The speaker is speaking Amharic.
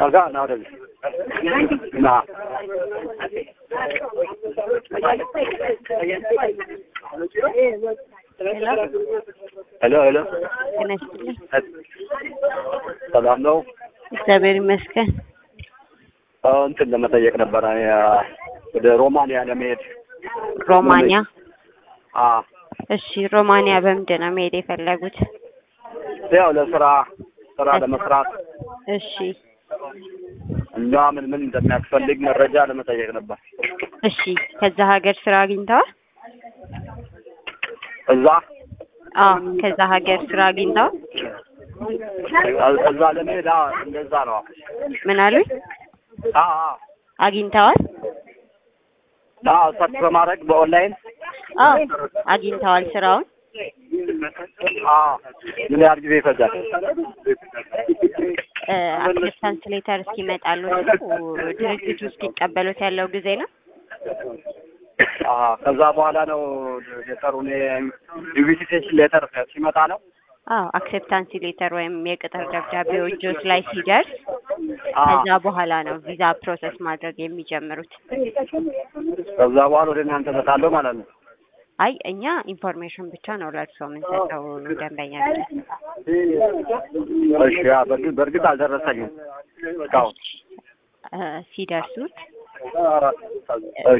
ከዛ ና ወደዚህ ና ሄሎ ሄሎ ጤና ይስጥልኝ። ሰላም ነው እግዚአብሔር ይመስገን። አዎ፣ እንትን ለመጠየቅ ነበረ ያ ወደ ሮማንያ ለመሄድ ሮማንያ። አ እሺ፣ ሮማንያ በምንድን ነው መሄድ የፈለጉት? ያው ለስራ ስራ ለመስራት እሺ፣ እና ምን ምን እንደሚያስፈልግ መረጃ ለመጠየቅ ነበር። እሺ። ከዛ ሀገር ስራ አግኝተዋል? እዛ አዎ፣ ከዛ ሀገር ስራ አግኝተዋል። እዛ ለመሄድ አዎ፣ እንደዛ ነው። ምን አሉኝ? አዎ አዎ አግኝተዋል? አዎ ሰርች በማድረግ በኦንላይን አዎ፣ አግኝተዋል ስራውን። አዎ ምን ያህል ጊዜ ይፈጃል? አክሴፕታንስ ሌተር እስኪመጣሉ ድርጅቱ እስኪቀበሉት ያለው ጊዜ ነው። አዎ ከዛ በኋላ ነው ሌተሩን ኢንቪቴሽን ሌተር ሲመጣ ነው። አዎ አክሴፕታንስ ሌተር ወይም የቅጥር ደብዳቤው እጆች ላይ ሲደርስ አዎ ከዛ በኋላ ነው ቪዛ ፕሮሰስ ማድረግ የሚጀምሩት። ከዛ በኋላ ወደ እናንተ እመጣለሁ ማለት ነው። አይ እኛ ኢንፎርሜሽን ብቻ ነው ለእርሶ የምንሰጠው ደንበኛ ብለን። እሺ ያ በእርግጥ በእርግጥ አልደረሰኝም እስካሁን። እ ሲደርሱት